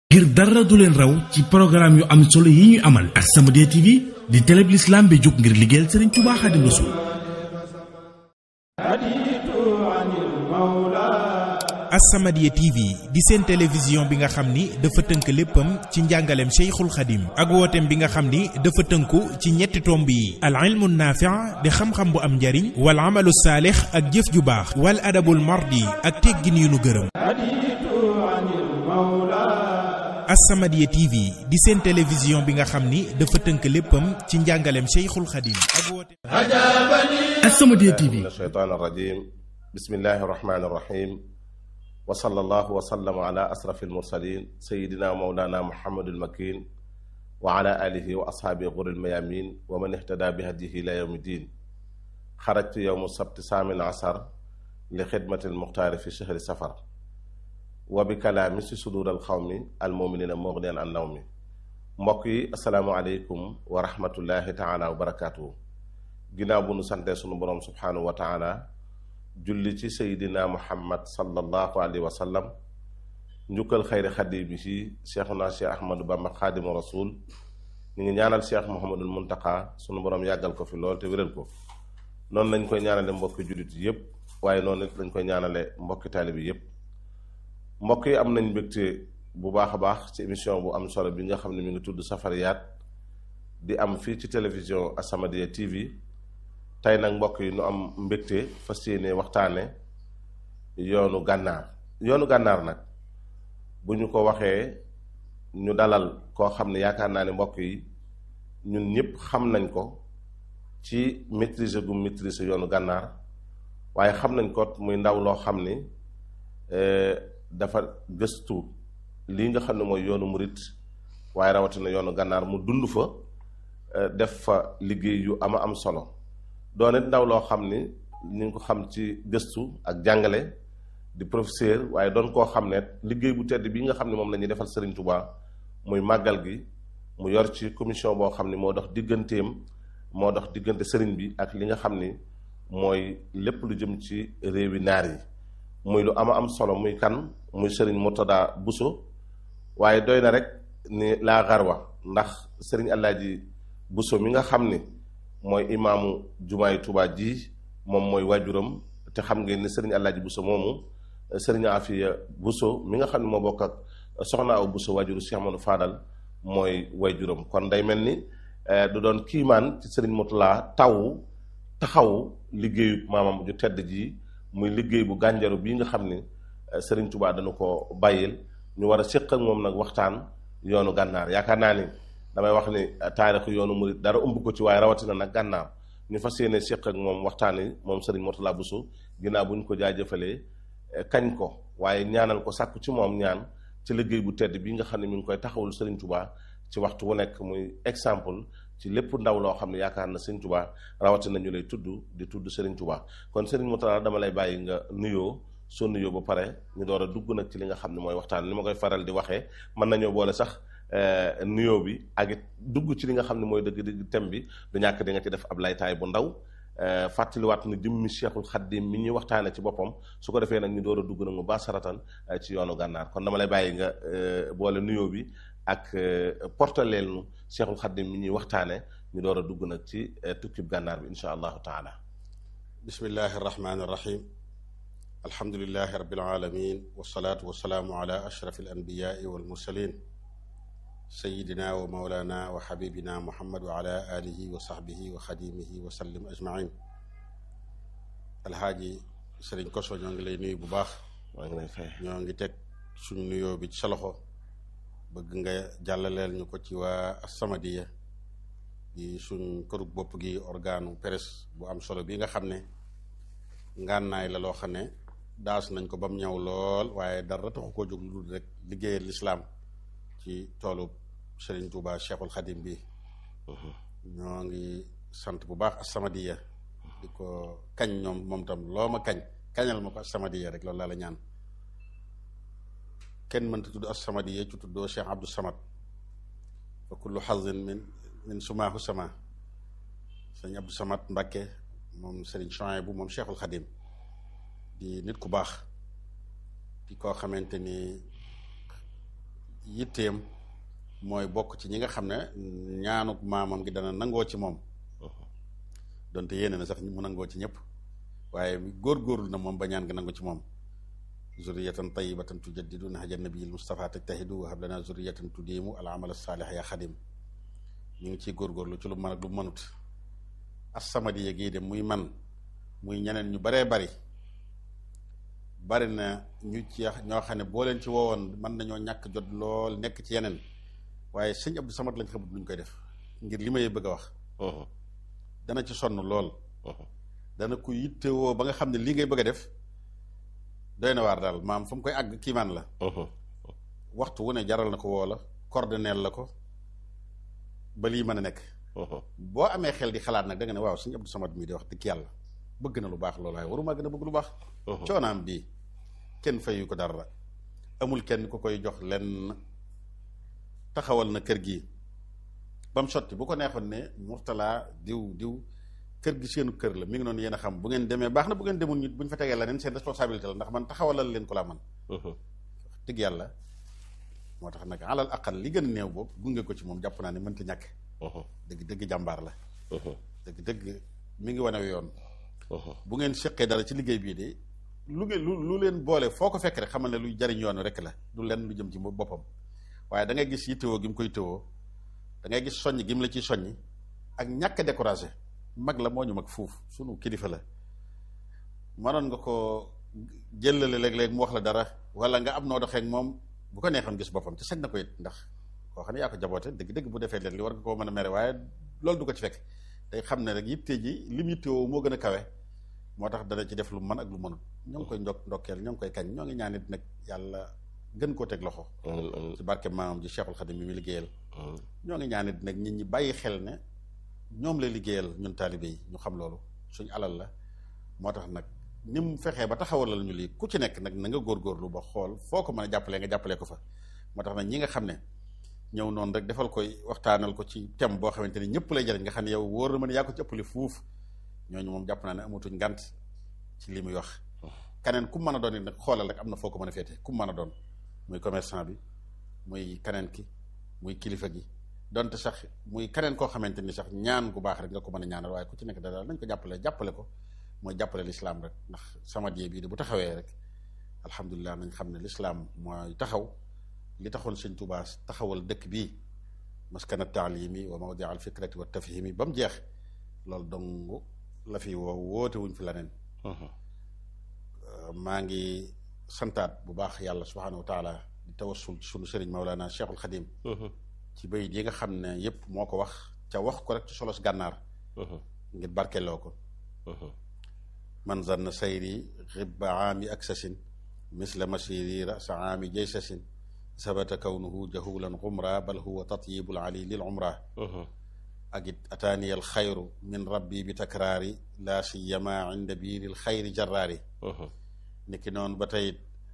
ngir dara du leen raw ci programme yu am solo yi ñu amal As-Samadiyya TV di télé bi l'islam bi jóg ngir liggéeyal Sëriñ Tuubaa Xaadimu Rasuul As-Samadiyya TV di seen télévision bi nga xam ni dafa tënk léppam ci njàngaleem Cheikhul Khadim ak wooteem bi nga xam ni dafa tënku ci ñetti tomb yi al ilmu naafi' di xam-xam bu am njariñ wal amalu saalix ak jëf ju baax wal adabul mardi ak teggin yu nu gërëm As-Samadiyya TV di seen télévision bi nga xam ni dafa tënk léppam ci njàngaleem Cheikhul Khadim ak wooteem As-Samadiyya TV min ashaytaan arrajim bismillahi arrahmani irrahim wa sallallahu wa sallama ala asrafi almursalin sayidina mawlana muhammadul makin wa ala alihi wa ashaabihi ghuril mayamin wa man ihtada bi hadihi ila yawmi din xarajtu yowmu sabti saamin asar li xidmati almuxtaari fi shahri safar wa bi kalaami si sudur alxawmi almuminina mughniyan an nawmi mbokk yi asalaamu aleykum wa rahmatullahi taala wa barakatuhu ginnaaw bu nu santee sunu boroom subhaanahu wa taala julli ci seydina muhammad sallallahu alayhi wa sallam njukkal xayri xaddi bi ci cheikhuna cheikh ahmadou bamba xaadimu rasul ñu ngi ñaanal cheikh muhammadul muntaka sunu borom yàggal ko fi lool te wéral ko noonu lañ koy ñaanale mbokki jullit yépp waaye noonu it lañ koy ñaanale mbokki taalibi yépp mbokk yi am nañ mbégte bu baax a baax ci émission bu am solo bi nga xam ne mi ngi tudd safariyaat di am fii ci télévision As-Samadiyya TV tey nag mbokk yi nu am mbégte fas yéene waxtaane yoonu gànnaar yoonu gànnaar nag bu ñu ko waxee ñu dalal koo xam ne yaakaar naa ne mbokk yi ñun ñëpp xam nañ ko ci maîtriser gu maîtriser yoonu gànnaar waaye xam nañ ko muy ndaw loo xam ni dafa gëstu lii nga xam ne mooy yoonu murit waaye rawatina yoonu gànnaar mu dund fa def fa liggéey yu ama am solo doone ndaw loo xam ni ñu ngi ko xam ci gëstu ak jàngale di professeur waaye doon koo xam ne liggéey bu tedd bi nga xam ne moom la ñuy defal Serigne Touba muy màggal gi mu yor ci commission boo xam ni moo dox digganteem moo dox diggante Serigne bi ak li nga xam ni mooy lépp lu jëm ci réewi naar yi muy lu ama am solo muy kan muy Serigne Murtada Bousso waaye doy na rek ni laa xarwa ndax Serigne Alaaji Bousso mi nga xam ni mooy imaamu jumaay Tuubaa ji moom mooy waajuram te xam ngeen ni sëriñ Alaaji Buso moomu sëriñ Afiya Buso mi nga xam ne moo bokk ak soxna aw Buso waajuru Cheikh Amadou Fadal mooy waajuram kon day mel ni du doon kiimaan ci sëriñ Murtada taw taxaw liggéeyu maamam ju tedd ji muy liggéey bu gànjaru bii nga xam ni sëriñ Tuubaa dana ko bàyyil ñu war a séq ak moom nag waxtaan yoonu gànnaar yaakaar naa ni damay wax ni taarixu yoonu murit dara ëmb ko ci waaye rawatina nag gànnaar ñu fas yéene séq ak moom waxtaani moom sëriñ Murtada Bousso ginnaaw bu ñu ko jaajëfalee kañ ko waaye ñaanal ko sàkku ci moom ñaan ci liggéey bu tedd bi nga xam ne mi ngi koy taxawul sëriñ Touba ci waxtu wu nekk muy exemple ci lépp ndaw loo xam ne yaakaar na sëriñ Touba rawatina ñu lay tudd di tudd sëriñ Touba kon sëriñ Murtada dama lay bàyyi nga nuyoo soo nuyoo ba pare ñu door a dugg nag ci li nga xam ne mooy waxtaan ni ma koy faral di waxee mën nañoo boole sax nuyoo bi ak it dugg ci li nga xam ne mooy dëgg dëgg thème bi du ñàkk di nga ci def ab laytaay bu ndaw fàttaliwaat na jëmmi Cheikhul Khadim mi ñuy waxtaane ci boppam su ko defee nag ñu door a dugg nag mu baasaratan ci yoonu gànnaar kon dama lay bàyyi nga boole nuyoo bi ak portaleel nu Cheikhul Khadim mi ñuy waxtaane ñu door a dugg nag ci tukkib gànnaar bi insha allahu taala bismillahi arrahmani irrahim alhamdulilahi rabbil alamin wasalaatu wasalaamu ala ashraf al anbiyaai wal mursalin sayidina wa mawlana wa xabibina muhammad wa ala alihi wa saxbihi wa xadimihi wa sallim ajmain alxaaji sëriñ koso ñoo ngi lay nuyu bu baax maa ngi lay fay ñoo ngi teg suñ nuyoo bi ci sa loxo bëgg nga jàllaleel ñu ko ci waa As-Samadiyya di suñ kërug bopp gi organu presse bu am solo bi nga xam ne ngànnaay la loo xam ne daas nañ ko ba mu ñëw lool waaye dara taxu koo jóg lu dul rek liggéeyal lislaam ci toolu Serigne Touba Cheikhul Khadim bi ñoo ngi sant bu baax As-Samadiyya di ko kañ ñoom moom tam loo ma kañ kañal ma ko As-Samadiyya rek loolu laa la ñaan kenn mënta tudd As-Samadiyya ci tuddoo Cheikh Abdou Samad fa kullu xazin min min sumaahu sama sëñ Abdou Samad Mbakke moom Serigne Chouaïbou moom Cheikhul Khadim di nit ku baax di koo xamante ni yitteem mooy bokk ci ñi nga xam ne ñaanuk maamam gi dana nangoo ci moom donte yéene na sax mu nangoo ci ñëpp waaye góor-góorlu na moom ba ñaan nga nangu ci moom zurriyatan tayyibatan tujaddidu nahja nabiyil mustafa tajtahidu wa hab lana zurriyatan tudiimu al amal saalih ya xadim ñu ngi ciy góorgóorlu ci lu mën ak lu mënut as-Samadiyya gii de muy man muy ñeneen ñu baree bari bari na ñu ci ñoo xam ne boo leen ci woowoon mën nañoo ñàkk jot lool nekk ci yeneen waaye sëñ Abdou Samad lañ xamut luñ koy def ngir li may bëgg a wax dana ci sonn lool dana ko yittewoo ba nga xam ne lii ngay bëgg a def doy na waar daal maam fa mu koy àgg kiimaan la waxtu wu ne jaral na ko woo la coordonneel la ko ba lii mën a nekk boo amee xel di xalaat nag da nga ne waaw sëñ Abdou Samad mii di wax dëgg yàlla bëgg na lu baax loolu waaye waruma gën a bëgg lu baax coonaam bii kenn fayu ko dara amul kenn ku koy jox lenn taxawal na kër gi ba mu sotti bu ko neexoon ne Mourtala diw diw kër gi seenu kër la mi ngi noonu yéen a xam bu ngeen demee baax na bu ngeen demul nit bu ñu fa tegee leneen seen responsabilité la ndax man taxawalal leen ko laa man dëgg yàlla moo tax nag alal aqal li gën a néew boobu gunge ko ci moom jàpp naa ne mënta ñàkk dëgg dëgg jàmbaar la dëgg dëgg mi ngi wane yoon bu ngeen seqee dara ci liggéey bii de lu ngeen lu lu leen boole foo ko fekk rek xamal ne luy jariñ yoon rek la du lenn lu jëm ci boppam waaye da ngay gis yittewoo gi mu koy tëwoo da ngay gis soññ gi mu la ciy soññi ak ñàkk découragé mag la moo ñu mag fuuf sunu kilifa la mënoon nga ko jëlale léeg-léeg mu wax la dara wala nga am noo doxee ak moom bu ko neexoon gis boppam te sañ na ko it ndax koo xam ne yaa ko jaboote dëgg-dëgg bu defee leen li war nga koo mën a mere waaye loolu du ko ci fekk day xam ne rek yitte ji lim yittewoo moo gën a kawe moo tax dana ci def lu mën ak lu mënut ñoo ngi koy ndok ndokkeel ñoo ngi koy kañ ñoo ngi ñaanit nag yàlla gën koo teg loxo ci barke maamam ji Cheikhul Khadim mi mu liggéeyal ñoo ngi ñaanit nag nit ñi bàyyi xel ne ñoom lay liggéeyal ñun taalibe yi ñu xam loolu suñu alal la moo tax nag ni mu fexee ba taxawalal ñu lii ku ci nekk nag na nga góorgóorlu ba xool foo ko mën a jàppalee nga jàppalee ko fa moo tax nag ñi nga xam ne ñëw noonu rek defal koy waxtaanal ko ci thème boo xamante ni ñëpp lay jariñ nga xam ne yow wóor na ma ne yaa ko ci ëppale fuuf ñooñu moom jàpp naa ne amatuñ ngant ci li muy wax keneen ku mën a doon it nag xoolal rek am na foo ko mën a féete ku mën a doon muy commerçant bi muy keneen ki muy kilifa gi donte sax muy keneen koo xamante ni sax ñaan gu baax rek nga ko mën a ñaanal waaye ku ci nekk daal nañ ko jàppale jàppale ko mooy jàppale lislaam rek ndax Samadiyya bii de bu taxawee rek alhamdulilah nañ xam ne lislaam mooy taxaw li taxoon sëñ Tuubaa taxawal dëkk bii maskana taalimi wa mawdi al fikrati wa tafhimi ba mu jeex loolu dong la fi woo woote wuñ fi leneen maa ngi santaat bu baax yàlla subhaanahu wa taala di tawassul ci sunu sëriñ Mawlana Cheikhul Khadim ci bayit yi nga xam ne yépp moo ko wax ca wax ko rek ci solos gànnaar ngir barkeloo ko man zanna sayri xibba aami aksasin misla masiri rasa aami jaysasin sabata kawnuhu jahulan xumra bal huwa tatyibul ali lil umra ak it ataaniya al xayru min rabbi bi takraari laa siyama inda biiril xayri jarraari niki noonu ba tey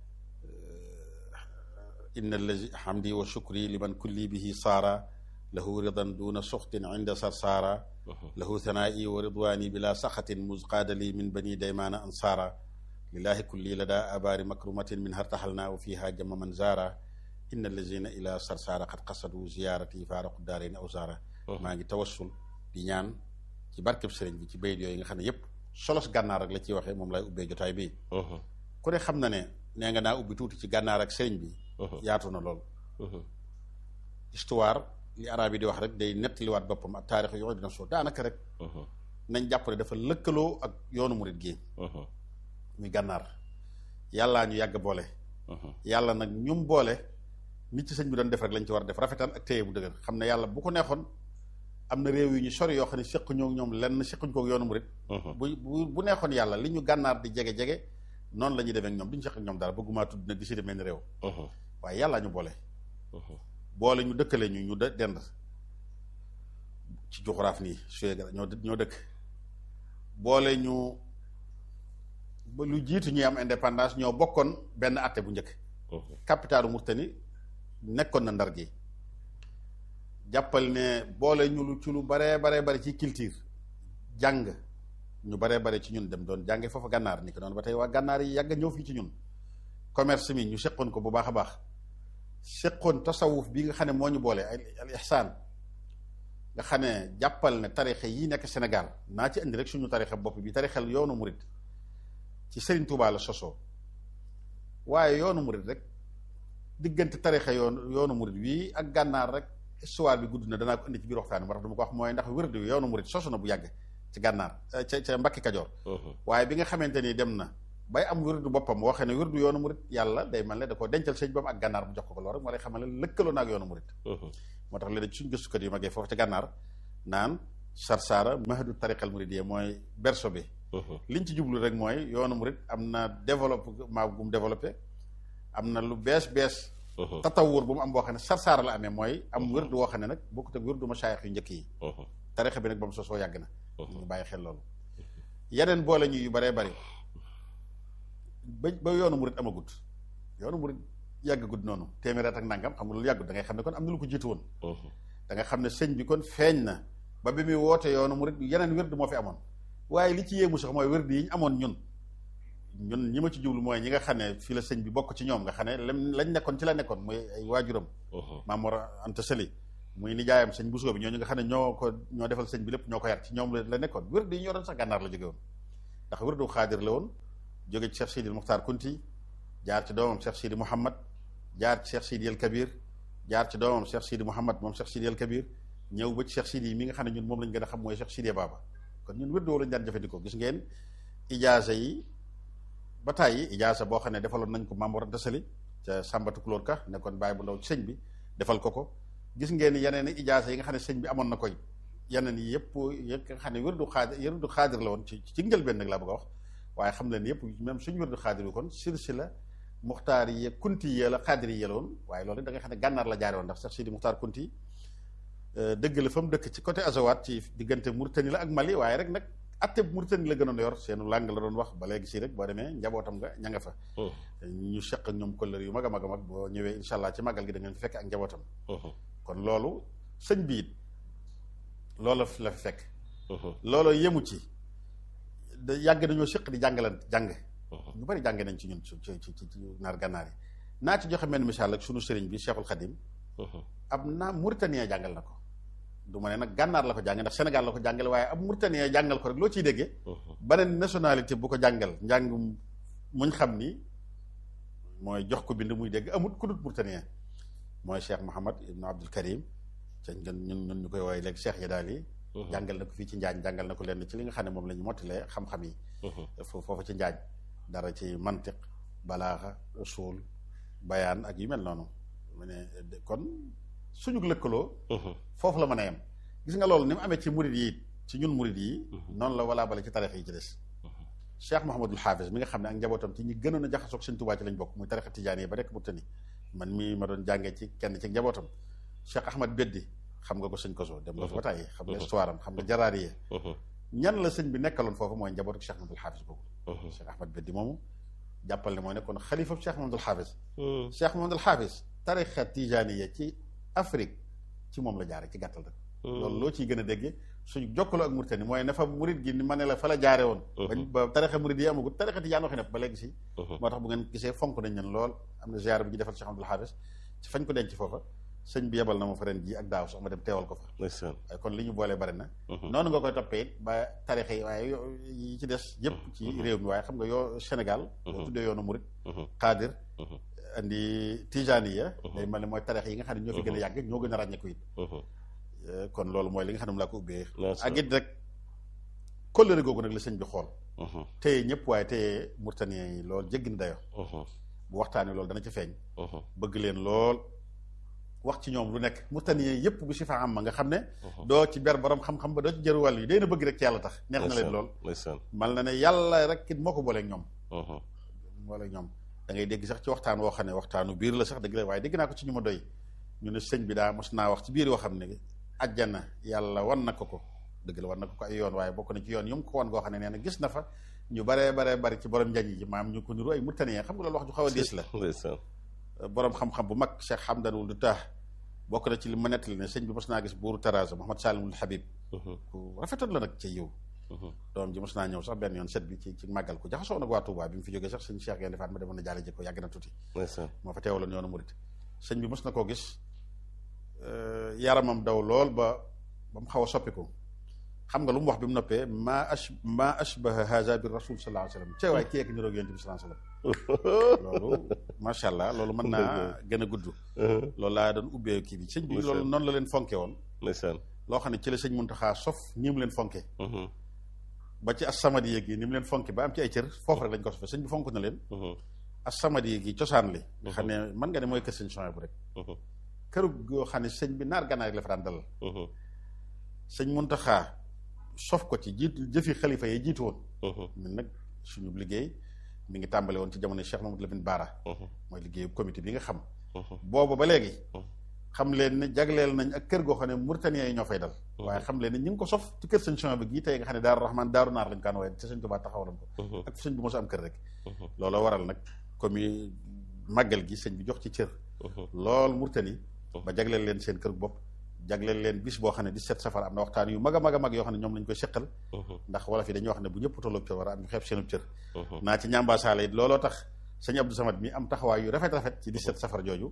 inna allazi hamdi wa shukri liman kulli bihi saara lahu ridan duna suxtin inda sarsaara lahu thanaa'i wa ridwaani bila saxatin musqaadali min bani daymaana ansaara lillahi kulli lada abaari makrumatin min hartaxalna wa fiha jama man zaara inna allazina ila sarsaara qad qasadu ziyaarati faaraqu daarayni aw zaara maa ngi tawassul di ñaan ci barkeb sëriñ bi ci bayit yooyu nga xam ne yépp solos gànnaar rek la ciy waxee moom lay ubbee jotaay bi ku ne xam na ne nee nga naa ubbi tuuti ci gànnaar ak sëriñ bi yaatu na lool histoire li arab yi di wax rek day nettaliwaat boppam ak taarix yooyu dina soo daanaka rek nañ jàpp ne dafa lëkkaloo ak yoonu murit gi muy gànnaar yàllaa ñu yàgg boole yàlla nag ñum boole nit ci sëñ bi doon def rek lañ ci war a def rafetal ak téye bu dëgër xam ne yàlla bu ko neexoon am na réew yu ñu sori yoo xam ne seq ñoo ñoom lenn sequñ ko yoonu murit bu bu bu neexoon yàlla li ñu gànnaar di jege-jege noonu la ñuy demee ak ñoom duñu seq ak ñoom dara bëggumaa tudd nag di si demee ni réew waaye yàllaa ñu boole boole ñu dëkkale ñu ñu dend ci juxuraaf nii suye ñoo ñoo dëkk boole ñu ba lu jiitu ñuy am indépendance ñoo bokkoon benn atte bu njëkk capitalu Murtani nekkoon na ndar gi jàppal ne boole ñu lu ci lu baree baree bari ci culture jàng ñu baree bare ci ñun dem doon jànge foofa gànnaar ni ko noonu ba tey waa gànnaar yi yàgg ñëw fii ci ñun commerce mi ñu seqoon ko bu baax a baax séqoon tasawuf bi nga xam ne moo ñu boole al ihsaan nga xam ne jàppal ne tarixa yi nekk Sénégal naa ci indi rek suñu tarixa bopp bi tarixal yoonu murit ci Serigne Touba la sosoo waaye yoonu murit rek diggante tarixa yoonu yoonu murit wii ak gànnaar rek histoire bi gudd na danaa ko indi ci biir waxtaan moo tax dama ko wax mooy ndax wérdu wi yoonu murit sosu na bu yàgg ci gànnaar ca ca Mbakki Kajoor waaye bi nga xamante ni dem na bay am wérdu boppam moo xam ne wérdu yoonu murit yàlla day mel ne da ko dencal sëñ bam ak gànnaar bu jox ko ko loolu rek moo lay xamal ne lëkkaloo na ak yoonu murit moo tax léegi suñ gëstukat yu magee foofu ca gànnaar naan sarsaara mahadu tariqal muridiyya mooy berso bi liñ ci jublu rek mooy yoonu murit am na développement bu mu développé am na lu bees bees tatawur bu mu am boo xam ne sarsaara la amee mooy am wérdu woo xam ne nag bokkut ak wérdu masaayix yu njëkk yi tarixa bi nag ba mu sosoo yàgg na ñu bàyyi xel loolu yeneen boole ñu yu baree bari ba ba yoonu murit amagut yoonu murit yàggagut noonu téeméer at ak nangam xam nga loolu yàggut da ngay xam ne kon am na lu ko jiitu woon da nga xam ne sëñ bi kon feeñ na ba bi muy woote yoonu murit yeneen wérdu moo fi amoon waaye li ci yéemu sax mooy wérdu yi ñu amoon ñun ñun ñi ma ci jublu mooy ñi nga xam ne fii la sëñ bi bokk ci ñoom nga xam ne lam lañ nekkoon ci la nekkoon muy ay waajuram Maam Mor Anta Sali muy nijaayam sëñ Bousso bi ñooñu nga xam ne ñoo ko ñoo defal sëñ bi lépp ñoo ko yar ci ñoom la nekkoon wérdu yi ñu yoroon sax gànnaar la jóge woon ndax wérdu xaadir la woon jóge ci Cheikh Sidi Muxtaar Kunti jaar ci doomam Cheikh Sidi Mouhamad jaar ci Cheikh Sidi El Kabir jaar ci doomam Cheikh Sidi Mouhamad moom Cheikh Sidi El Kabir ñëw ba ci Cheikh Sidi yi mi nga xam ne ñun moom lañ gën a xam mooy Cheikh Sidi Baba kon ñun wérdu lañ daan jëfandikoo gis ngeen ijaasa yi ba tàyyi ijaasa boo xam ne defaloon nañ ko Maam Mor Anta Sali ca Sàmbatu Kulóor Ka nekkoon bàyyi bu ndaw ci sëñ bi defal ko ko gis ngeen yeneen i ijaasa yi nga xam ne sëñ bi amoon na koy yeneen yi yëpp yëpp nga xam ne wérdu xaadir wérdu xaadir la woon ci ci njëlbeen nag laa bëgg a wax waaye xam leen yëpp même suñu wérdu xaadir bi kon silsila muxtaar yi kunti yi la xaadir yi la woon waaye loolu da nga xam ne gànnaar la jaare woon ndax Cheikh Sidi Muxtaar Kunti dëgg la fa mu dëkk ci côté Azawat ci diggante Mauritanie la ak Mali waaye rek nag atte Mauritanie la gënoon yor seenu làng la doon wax ba léegi si rek boo demee njabootam nga ña nga fa ñu seq ak ñoom kollëre yu mag a mag a mag boo ñëwee incha allah ci màggal gi da ngeen fi fekk ak njabootam kon loolu sëñ bi it loolu la fi fekk loolu yemu ci da yàgg dañoo seq di jàngalan jàng ñu bari jàng nañ ci ñun ci ci ci naar gànnaar yi naa ci joxe mel misaal ak sunu sëriñ bi Cheikhul Khadim ab naa Mauritanie jàngal na ko du ma ne nag gànnaar la ko jàngal ndax Sénégal la ko jàngale waaye ab Mauritanie jàngal ko rek loo ciy déggee beneen nationalité bu ko jàngal njàng muñ xam ni mooy jox ko bind muy dégg amut ku dut Mauritanie mooy Cheikh Mouhamad Ibn Abdul Karim ca ñun ñun ñu koy woowee léegi Cheikh Yadaal yi jàngal na ko fii ci Njaañ jàngal na ko lenn ci li nga xam ne moom la ñu mottalee xam-xam yi foofu ci Njaañ dara ci mantiq balaaxa usul bayaan ak yu mel noonu mu ne kon suñu lëkkaloo foofu la mën a yem gis nga loolu ni mu amee ci murid yi ci ñun murid yi noonu la walaa bale ci tarix yi ci des Cheikh Mouhamadul Hafiz mi nga xam ne ak njabootam ci ñi gënoon a jaxasoog Sëñ Tuubaa ci lañ bokk muy tarixa tijaan yi ba rekk Mauritanie man mii ma doon jàngee ci kenn ci njabootam Cheikh Ahmad Beddi xam nga ko sëñ Koso dem nga fa ba tàyyi xam nga histoire am xam nga jaraariye ñan la sëñ bi nekkaloon foofu mooy njabootu Cheikh Mouhamadul Hafiz boobu Cheikh Ahmad Beddi moomu jàppal ne mooy nekkoon xalifa Cheikh Mouhamadul Hafiz Cheikh Mouhamadul Hafiz tarixa tijaaniya ci Afrique ci moom la jaare ci gàttal rek loolu loo ciy gën a déggee suñu jokkaloo ak Mauritanie mooy ne fa murid gi ni ma ne la fa la jaare woon bañ ba tarixa murid yi amagut tarixa tijaan waxi nepp ba léegi si moo tax bu ngeen gisee fonk nañ leen lool am na ziar bi ñu defal Cheikh Abdoul Hafiz ci fañ ko denc foofa sëñ bi yebal na ma fa ren ji ak daaw sax ma dem teewal ko fa waaye kon li ñu boolee bari na noonu nga koy toppee it ba tarixa yi waaye yi ci des yëpp ci réew mi waaye xam nga yoo Sénégal boo tuddee yoonu murid xaadir andi tijaniya day mel ne mooy tarix yi nga xam ne ñoo fi gën a yàgg ñoo gën a ràññeeku it kon loolu mooy li nga xam ne mu laa ko ubbee ak it rek kóllëre googu nag la sëñ bi xool téye ñëpp waaye téye Mauritaniens yi loolu jéggi na dayo bu waxtaanee loolu dana ci feeñ bëgg leen lool wax ci ñoom lu nekk Mauritaniens yëpp bu si fa am ma nga xam ne doo ci ber borom xam-xam ba doo ci jëru wàll yi day na bëgg rek ci yàlla tax neex na leen lool mal na ne yàlla rek it moo ko booleeg ñoom booleeg ñoom da ngay dégg sax ci waxtaan woo xam ne waxtaanu biir la sax dëgg la waaye dégg naa ko ci ñu ma doy ñu ne sëñ bi daa mos naa wax ci biir yoo xam ne ajjana yàlla wan na ko ko dëgg la wan na ko ko ay yoon waaye bokk na ci yoon yu mu ko wan goo xam ne nee na gis na fa ñu baree baree bari ci borom njañ yi maam ñu ko niru ay Mauritaniens xam nga loolu wax ju xaw a diis la borom xam-xam bu mag Cheikh Hamdan wul du taax bokk na ci li ma nettali ne sëñ bi mos naa gis buuru Taraza Mouhamad Salimul Habib ku rafetoon la nag ci yiw doom ji mos naa ñëw sax benn yoon set bi ci ci màggal ko jaxasoo nag waa Touba bi mu fi jógee sax sëñ Cheikh Gaynde Fatma demoon na jaale ji ko yàgg na tuuti moo fa teewaloon yoonu murit sëñ bi mos na koo gis yaramam daw lool ba ba mu xaw a soppiku xam nga lu mu wax bi mu noppee maa ash maa ashbaha haza bi rasul sallallahu alayhi wasallam cee waay kii ak niroog yonent bi sallallahu alayhi wasallam loolu macha allah loolu mën naa gën a gudd loolu laa doon ubbee kii bi sëñ bi loolu noonu la leen fonke woon ndeysaan loo xam ne ci la sëñ Muntaxa sof ñi mu leen fonke ba ci as-samadi gi ni mu leen fonke ba am ci ay cër foofu rek lañ ko sofee sëñ bi fonk na leen as-samadi gi cosaan li nga xam ne mën nga ne mooy kër sëñ Sonia bu rek këru goo xam ne sëñ bi naar gànnaar rek la fa daan dalal sëñ Muntaxa sof ko ci jiitu jëfi xalifa yi jiitu woon ñun nag suñu liggéey mi ngi tàmbale woon ci jamono Cheikh Mamadou Lamine Bara mooy liggéeyu comité bi nga xam boobu ba léegi xam leen ne jagleel nañ ak kër goo xam ne Mauritaniens yi ñoo fay dal waaye xam leen ne ñu ngi ko sof ci kër sëñ Sonia bi gii tey nga xam ne Daaru Rahman Daaru Naar lañ kaan waaye te sëñ Tuubaa taxawaloon ko ak sëñ bi mos a am kër rek loolu waral nag comme màggal gi sëñ bi jox ci cër lool Mauritanie ba jagleel leen seen kër bopp jagleel leen bis boo xam ne 17 safar am na waxtaan yu mag a mag a mag yoo xam ne ñoom lañ koy seqal ndax wala fi dañuy wax ne bu ñëpp tolloog cër war a am ñu xeeb seenub cër naa ci ñambaasaale it looloo tax sëñ Abdou Samad mi am taxawaay yu rafet rafet ci 17 safar jooju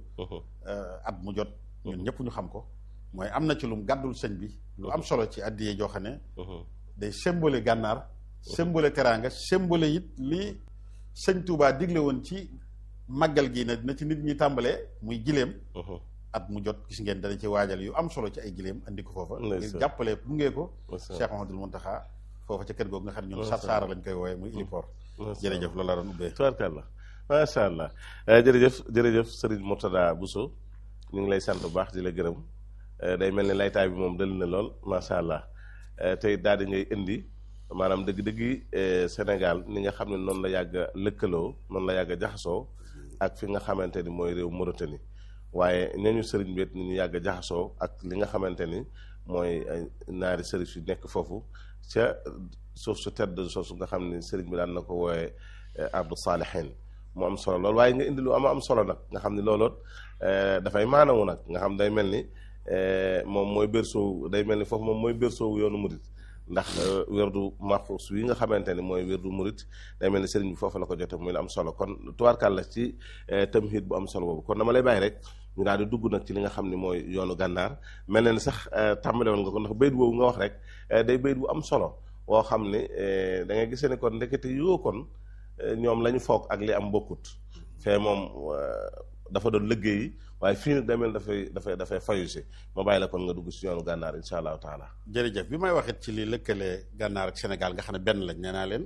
at mu jot ñun ñëpp ñu xam ko mooy am na ci lum gàddul sëñ bi lu am solo ci addiyee joo xam ne day symbole gànnaar symbole teraanga symbole it li sëñ Touba digle woon ci màggal gi na na ci nit ñi tàmbalee muy gileem at mu jot gis ngeen dana ci waajal yu am solo ci ay gileem andi ko foofa ngir jàppale gunge ko Cheikh Mahamadul Muntaxa foofa ca kër googu nga xam ne ñun sar saara lañ koy wooye muy iliport jërëjëf loolu la doon ubbee tubaarkàlla macha allah jërëjëf jërëjëf Serigne Mourtada Bousso ñu ngi lay sant bu baax di la gërëm day mel ni laytaay bi moom dal na lool macha allah tey daal di ngay indi maanaam dëgg-dëggi Sénégal ni nga xam ne noonu la yàgg a lëkkaloo noonu la yàgg a jaxasoo ak fi nga xamante ni mooy réew Mauritanie waaye ñooñu sëriñ bi ni ñu yàgg a jaxasoo ak li nga xamante ni mooy naari sëriñ yu nekk foofu ca suuf su tedd soosu nga xam ni sëriñ bi daan na ko wooyee ardu saalihin mu am solo lool waaye nga indi lu am am solo nag nga xam ni looloot dafay maanawu nag nga xam day mel ni moom mooy berceau day mel ni foofu moom mooy berceau yoonu murit ndax werdu maxuus yi nga xamante ni mooy werdu murit day mel ni sëriñ bi foofu la ko jote muy la am solo kon tubaarkàl la ci tamhid bu am solo boobu kon dama lay bàyyi rek ñu daal di dugg nag ci li nga xam ni mooy yoonu gànnaar mel na ni sax tàmbale woon nga ko ndax bayit boobu nga wax rek day bayit bu am solo woo xam ni da ngay gisee ni kon ndekete yoo kon ñoom la ñu foog ak li am bokkut fee moom dafa doon liggéey waaye fii nag demel dafay dafay dafay fayu si ma bàyyi la kon nga dugg si yoonu gànnaar insha allahu taala jërëjëf bi may waxit ci li lëkkale gànnaar ak Sénégal nga xam ne benn lañ nee naa leen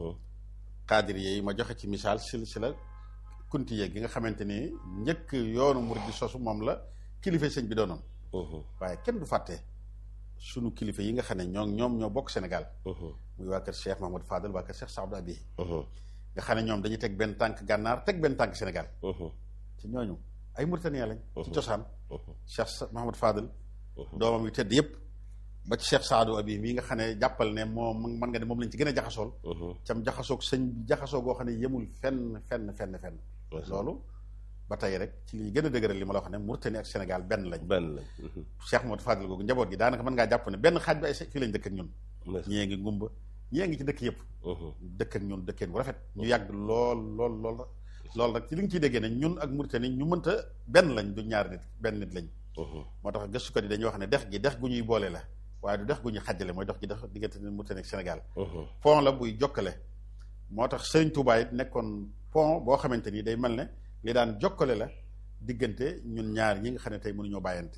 xaadir yi ma joxe ci misaal sil si la kunti yeeg gi nga xamante ni njëkk yoonu murid di sosu moom la kilifa sëñ bi doonoon waaye kenn du fàtte sunu kilifa yi nga xam ne ñoo ñoom ñoo bokk Sénégal muy waa kër Cheikh Mahmoud Fadel waa kër Cheikh Saadou Abi nga xam ne ñoom dañuy teg benn tànk gànnaar teg benn tànk Sénégal ci ñooñu ay Mauritaniens lañ ci cosaan Cheikh Mahmoud Fadel doomam yu tedd yëpp ba ci Cheikh Saadou Abi mii nga xam ne jàppal ne moom mën nga ne moom lañ ci gën a jaxasool cam jaxasoog sëñ bi jaxasoo goo xam ne yemul fenn fenn fenn fenn loolu ba tey rek ci li gën a dëgëral li ma la wax ne Mauritanie ak Sénégal benn lañ benn lañ Cheikh Mahmoud Fadel googu njaboot gi daanaka mën ngaa jàpp ne benn xaaj bi ay fii lañ dëkk ak ñun ñee ngi ngumba ñee ngi ci dëkk yëpp dëkk ak ñun dëkkeen bu rafet ñu yàgg lool lool lool loolu rek ci li nga ciy déggee ne ñun ak Mauritanie ñu mënta benn lañ du ñaar nit benn nit lañ moo tax gëstukat yi dañuy wax ne dex gi dex gu ñuy boole la waaye du dex gu ñuy xajjale mooy dox gi dex diggante Mauritanie ak Sénégal pont la buy jokkale moo tax Sëriñ Tuubaa it nekkoon pont boo xamante ni day mel ne li daan jokkale la diggante ñun ñaar ñi nga xam ne tey mënuñoo bàyyante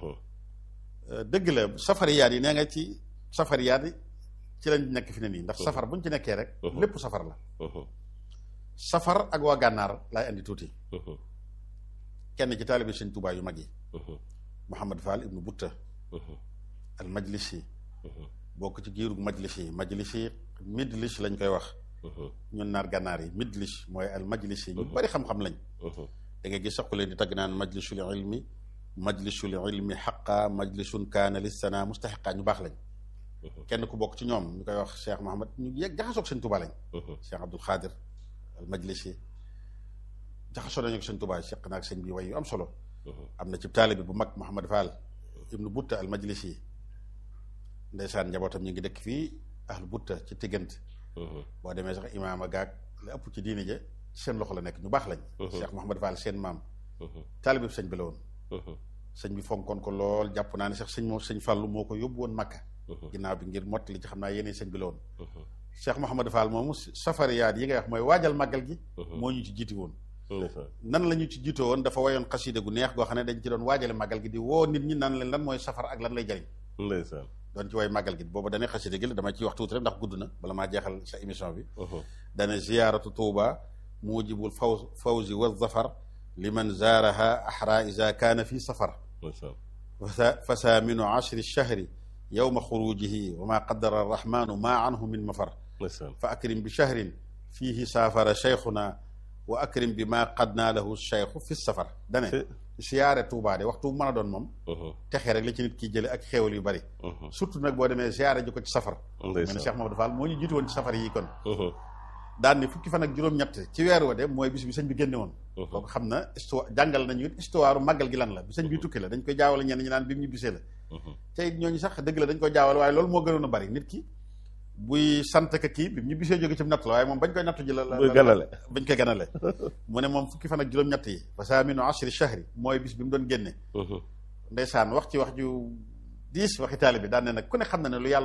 dëgg la safariyaat yi nee nga ci safariyaat yi ci lañ nekk fi ne nii ndax safar buñ ci nekkee rek lépp safar la safar ak waa gànnaar laay andi tuuti kenn ci taalibi sëñ Tuubaa yu mag yi Mouhamad Fall ibnu Butta al majlisi bokk ci giirug majlisi majlisi midlis lañ koy wax ñun naar gànnaar yi midlis mooy al majlisi ñu bari xam-xam lañ da nga gis sax ku leen di tagg naan majlisul ilmi majlisul ilmi xaqa majlisun kaana lissana mustaxiqa ñu baax lañ kenn ku bokk ci ñoom ñu koy wax Cheikh Mahamad ñu yegg jaxasoog sëñ Tuubaa lañ Cheikh Abdul Xaadir al majlisi jaxasoo nañu ak sëñ Tuubaa seq naag sëñ bi way yu am solo am na ci taalibe bu mag Mouhamad Fall ibnu Butta al majlisi ndeysaan njabootam ñu ngi dëkk fii ahlu Butta ci tiggante boo demee sax imaama gaag la ëpp ci diine ja seen loxo la nekk ñu baax lañ Cheikh Mouhamad Fall seen maam taalibe sëñ bi la woon sëñ bi fonkoon ko lool jàpp naa ne sax sëñ moo sëñ Fàllu moo ko yóbbu woon Makka ginnaaw bi ngir mottali ci xam naa yeneen sëñ bi la woon Cheikh Mouhamadou Fall moomu safariyaat yi ngay wax mooy waajal màggal gi moo ñu ci jiiti woon nan la ñu ci jiitoo woon dafa wayoon xasida gu neex goo xam ne dañ ci doon waajale màggal gi di woo nit ñi nan leen lan mooy safar ak lan lay jariñ ndeysaan doon ci way màggal gi boobu dane xasida gi la dama ciy wax tuuti rek ndax gudd na bala maa jeexal sa émission bi dane ziyaaratu tuuba mujibul faw fawzi wa zafar liman zaaraha ahra ida kaana fi safar fa saaminu ashri shahri yowma xurujihi wa ma qaddara arrahmanu ma anhu min mafar fa akrim bi shahrin fiihi saafara cheikhuna wa akrim bi ma qad naa lahu cheikhu fi safar dane siyaare Touba de waxtu bu mën a doon moom texee rek la ci nit ki jële ak xéewal yu bari surtout nag boo demee siyaare ji ko ci safar mel ne Cheikh Mamadou Fall moo ñu jiitu woon ci safar yi kon daan ni fukki fan ak juróom-ñett ci weer wa de mooy bis bi sëñ bi génne woon kooku xam na histoire jàngal nañu it histoire màggal gi lan la bi sëñ bi tukki la dañ koy jaawale ñenn ñi naan bi mu ñu bisee la te it ñooñu sax dëgg la dañ koy jaawale waaye loolu moo gënoon a bari nit ki buy sant ka kii bi ñu bisee jóge ci natt la waaye moom bañ koy nattu ji la la ganale bañ koy ganale mu ne moom fukki fan ak juróom-ñett yi fa saaminu ashri shahri mooy bis bi mu doon génne ndeysaan wax ci wax ju diis waxi taali bi daan ne nag ku ne xam na ne lu yàlla